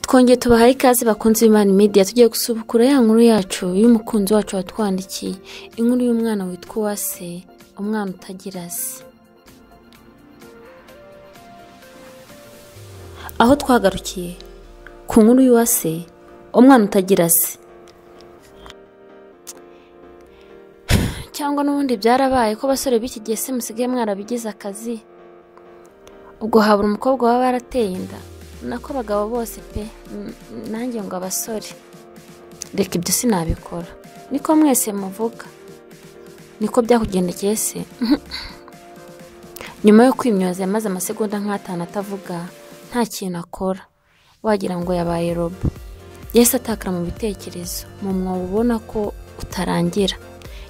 twongeye tubahaye ikaze bakunze imana media tugiye gusubukura ya nkuru yacu y'umukunzi wacu watwandikiye inkuru y'umwana witwa uwase umwana utagira se aho twagarukiye ku nkuru y'uwase umwana utagira se cyangwa n'ubundi byarabaye ko abasore b'iki gihe se musigaye mwarabigize akazi ubwo habura umukobwa waba yarateye inda nako abagabo bose pe nanjye ngo abasore reka ibyo sinabikora niko mwese muvuga niko byakugendekeye se nyuma yo kwimyoza yamaze amasegonda nk'atanu atavuga nta kintu akora wagira ngo yabaye robo yahise atakara mu bitekerezo mu mwobo ubona ko utarangira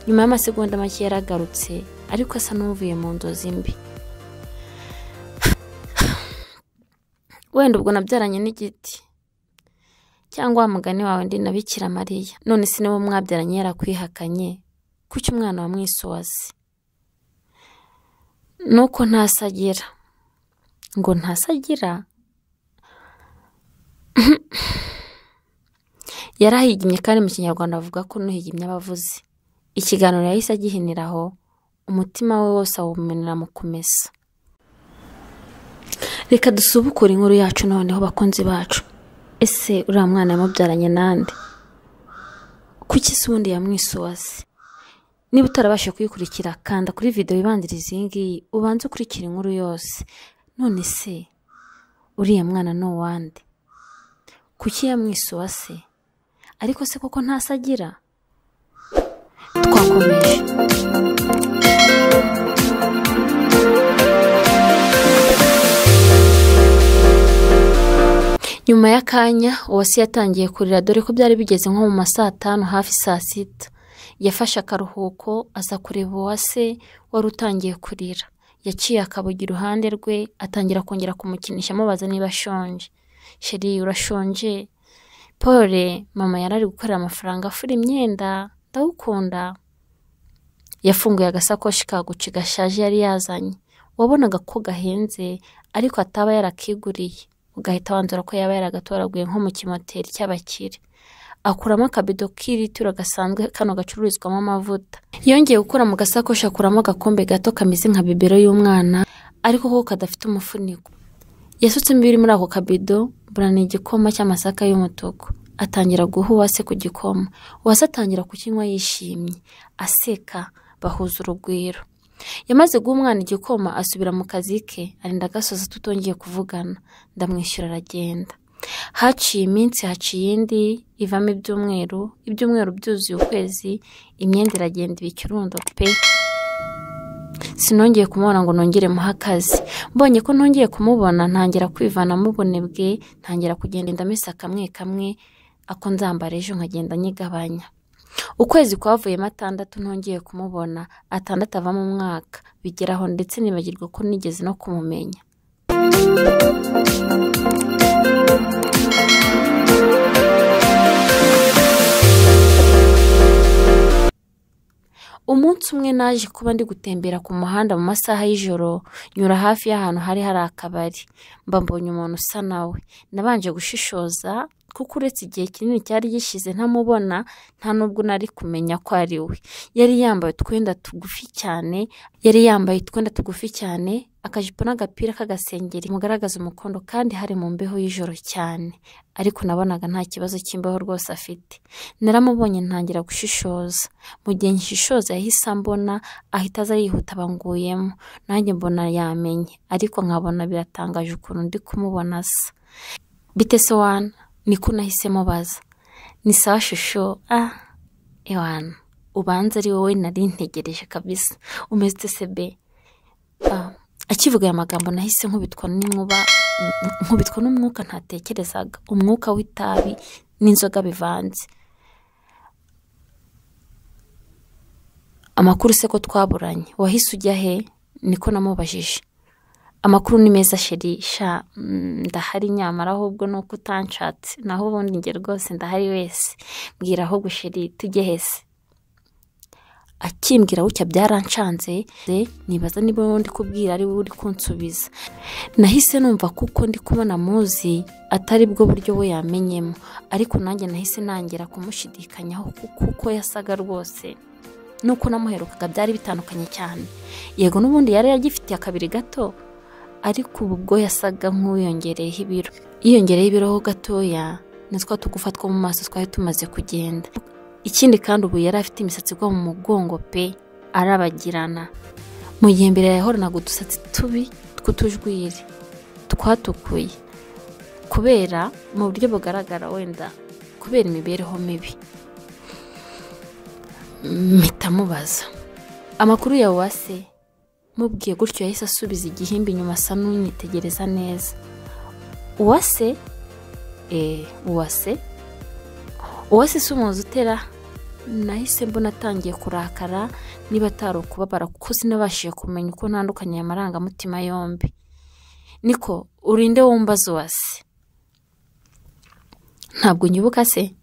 nyuma y'amasegonda make yaragarutse ariko asa n'uvuye mu nzozi mbi wenda ubwo nabyaranye n'igiti cyangwa wa mugani wawe ndi na bikira mariya none se niwo mwabyaranye yarakwihakanye kuki umwana wamwisoze nuko ntasagira ngo ntasagira yarahigimye kandi mu kinyarwanda avuga ko nuhigimye abavuzi ikiganiro yahise agihinira aho umutima we wose awumenera mu kumesa reka dusubukure inkuru yacu noneho bakunzi bacu ese uriya mwana yamubyaranye n'andi kuki isi ubundi yamwisuwase niba utarabasha kuyikurikira kanda kuri videwo ibanziriza iyi ngiyi ubanze ukurikira inkuru yose none se uriya mwana ni uwande kuki yamwisuwase ariko se koko ntasi agira twakomeje nyuma y'akanya uwase yatangiye kurira dore ko byari bigeze nko mu ma saa tanu hafi saa sita yafashe akaruhuko aza kureba uwase wari utangiye kurira yaciye akabugi iruhande rwe atangira kongera kumukinisha amubaza niba ashonje sheri urashonje paul mama yari ari gukorera amafaranga afura imyenda ndawukunda yafunguye agasakoshi ka guci gashaje yari yazanye wabonaga ko gahenze ariko ataba yarakiguriye ugahita wanzura ko yaba yaragatoraguye nko mu kimoteri cy'abakire akuramo akabido k'ilitiro gasanzwe kano gacururizwamo amavuta yongeye gukora mu gasakoshi akuramo agakombe gato kameze nka bibero y'umwana ariko ko kadafite umufuniko yasutsemo ibiri muri ako kabido burana igikoma cy'amasaka y'umutuku atangira guha uwase ku gikoma uwase atangira kukinywa yishimye aseka bahuza urugwiro yamaze guha umwana igikoma asubira mu kazi ke arinda agasoza tutongeye kuvugana ndamwishyura aragenda haciye iminsi haciye indi ivamo ibyumweru ibyumweru byuzuye ukwezi imyenda iragenda iba ikirundo pe sinongeye kumubona ngo nongere muhe akazi mbonye ko nongeye kumubona ntangira kwivanamo ubunebwe ntangira kugenda indamesa kamwe kamwe ako nzambara ejo nkagenda nyigabanya ukwezi kwavuyemo atandatu ntongeye kumubona atandatu avamo umwaka bigeraho ndetse nibagirwa ko nigeze no kumumenya umunsi umwe naje kuba ndi gutembera ku muhanda mu masaha y'ijoro nyura hafi y'ahantu hari hari akabari mba mbonye umuntu usa nawe nabanje gushishoza kuko uretse igihe kinini cyari gishize ntamubona nta n'ubwo nari kumenya ko ari we yari yambaye utwenda tugufi cyane yari yambaye utwenda tugufi cyane akajipo n'agapira k'agasengeri mugaragaza umukondo kandi hari mu mbeho y'ijoro cyane ariko nabonaga nta kibazo cy'imbeho rwose afite naramubonye ntangira gushishoza mu gihe nkishishoza yahise ambona ahita aza yihuta abanguyemo nanjye mbona yamenye ariko nkabona biratangaje ukuntu ndi kumubona asa bite se wana niko nahisemo baza ni sawa shusho ah ewana ubanza ari wowe nari ntegereje kabisa umeze sebe akivuga aya magambo nahise nkubitwa n'inkuba nkubitwa n'umwuka ntatekerezaga umwuka w'itabi n'inzoga bivanze amakuru se ko twaburanye wahise ujya he niko namubajije amakuru ni meza sherisha ndahari nyamara ahubwo ni uko utanshatse naho ubundi njye rwose ndahari wese mbwira ahubwo sheri tujye hese akimbwira gutya byarancanze nibaza niba wowe ndi kubwira ari wowe uri kunsubiza nahise numva kuko ndi kubona muzi atari bwo buryo we yamenyemo ariko nanjye nahise ntangira kumushidikanyaho kuko yasaga rwose nuko namuherukaga byari bitandukanye cyane yego n'ubundi yari yagifitiye akabiri gato ariko ubu bwo yasaga nk'uwiyongereyeho ibiro yiyongereyeho ibiro gatoya nitwa tugufa two mu maso twari tumaze kugenda ikindi kandi ubu yari afite imisatsi igwa mu mugongo pe arabagirana mu gihe mbere yahoranaga udusatsi tubi tw'utujwiri twatukuye kubera mu buryo bugaragara wenda kubera imibereho mibi mpitamubaza amakuru ya wase mubwiye gutyo yahise asubiza igihimba inyuma asa n'unyitegereza neza uwase eee uwase uwase si umuzi utera nahise mbona atangiye kurakara niba atari ukubabara kuko sinabashije kumenya uko ntandukanye aya marangamutima yombi niko urinde wumbaza uwase ntabwo unyibuka se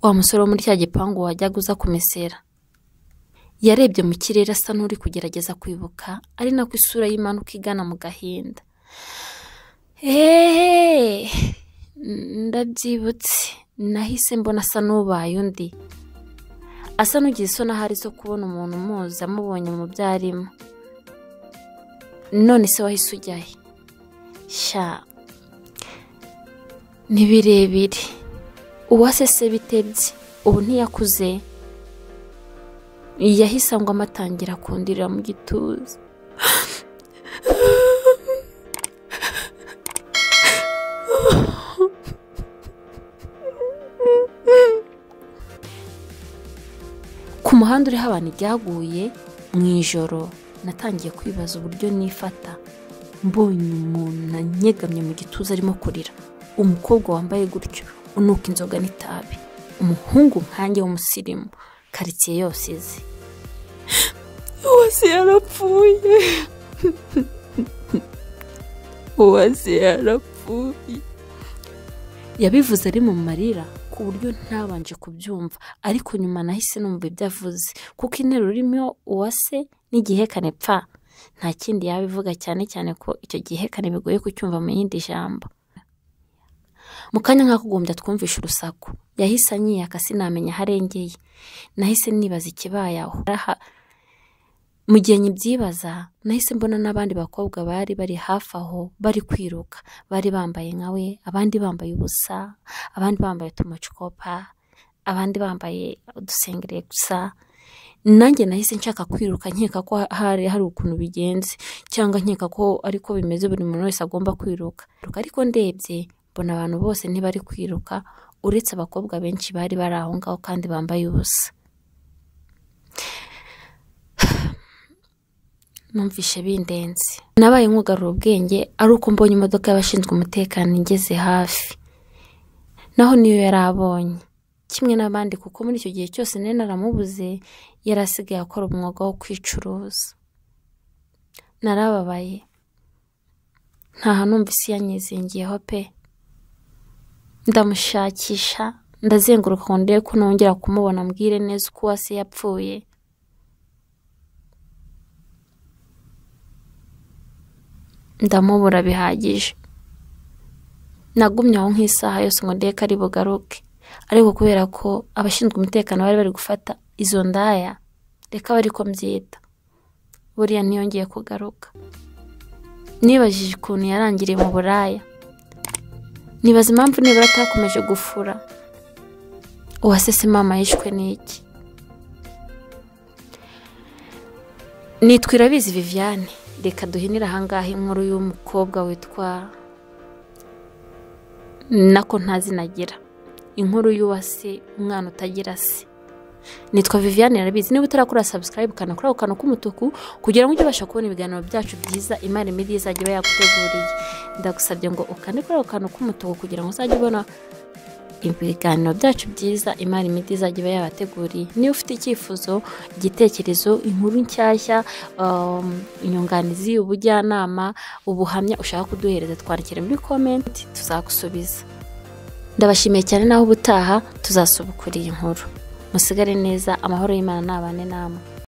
wa musore wo muri cya gipangu wajyaga uza kumesera yarebye mu kirere asa n'uri kugerageza kwibuka ari nako isura y'impanuka igana mu gahinda eeeeee ndabyibutse nahise mbona asa n'ubaye undi asa n'ugize isoni ahari zo kubona umuntu umuzi amubonye mu byo arimo none se wahise ujyahe sha ni birebire uwasese bitebye ubu ntiyakuze yahise ngo amatangira kundirira mu gituza ku muhanda uriho abantu ibyaguye mu ijoro natangiye kwibaza uburyo nifata mbonye umuntu nanyegamye mu gituza arimo kurira umukobwa wambaye gutyo unuka inzoga n'itabi umuhungu nkange w'umusirimu karitsiye yose izi uwase yarapfuye uwase yarapfuye yabivuze ari mu marira ku buryo ntabanje kubyumva ariko nyuma nahise numva ibyo avuze kuko interuro urimo uwase n'igihekane pfa nta kindi yaba ivuga cyane cyane ko icyo gihekane bigoye kucyumva mu yindi jambo mu kanya nk'akugombye twumvisha urusaku yahise anyiyaka sinamenya aho arengeye nahise nibaza ikibaye aho mu gihe nyibyibaza nahise mbona n'abandi bakobwa bari bari hafi aho bari kwiruka bari bambaye nka we abandi bambaye ubusa abandi bambaye utumacikopa abandi bambaye udusengeri gusa nanjye nahise nshaka kwiruka nkeka ko hari hari ukuntu bigenze cyangwa nkeka ko ariko bimeze buri muntu wese agomba kwiruka ariko ndebye mbona abantu bose ntibari kwiruka uretse abakobwa benshi bari bari aho ngaho kandi bambaye ubusa numvishe bindenze nabaye nkugarura ubwenge ari uko mbonye imodoka y'abashinzwe umutekano igeze hafi naho niyo yari abonye kimwe n'abandi kuko muri icyo gihe cyose nari naramubuze yari asigaye akora umwuga wo kwicuruza narababaye ntaha numva isi yanyizingiyeho pe ndamushakisha ndazenguruka ngo ndebe ko nongera kumubona mbwire neza uko uwase yapfuye ndamubura bihagije nagumye aho nk'isaha yose ngo ndebe ko ari bugaruke ariko kubera ko abashinzwe umutekano bari bari gufata izo ndaya reka bari ko mbyita buriya ntiyongeye kugaruka nibajije ukuntu yarangiriye mu buraya nibaza impamvu nibura atakomeje gufura uwasese mama yishwe n'iki nitwa irabizi viviane reka duhinire ahangaha inkuru y'umukobwa witwa nako ntazinagira inkuru y'uwase umwana utagira se nitwa viviane arabizi niba utarakora sabusikarayibu ukana kuri ako kantu k'umutuku kugira ngo ujye ubasha kubona ibiganiro byacu byiza imana imiri izajya iba yaguteguriye ndagusabye ngo ukande kuri ako kantu k'umutuku kugira ngo uzajye ubona ibiganiro byacu byiza imari imiti izajya iba yabateguriye niba ufite icyifuzo igitekerezo inkuru nshyashya inyunganizi ubujyanama ubuhamya ushaka kuduhereza twandikire muri komenti tuzagusubiza ndabashimiye cyane naho ubutaha tuzasubukura iyi nkuru musigare neza amahoro y'imana ntabane namwe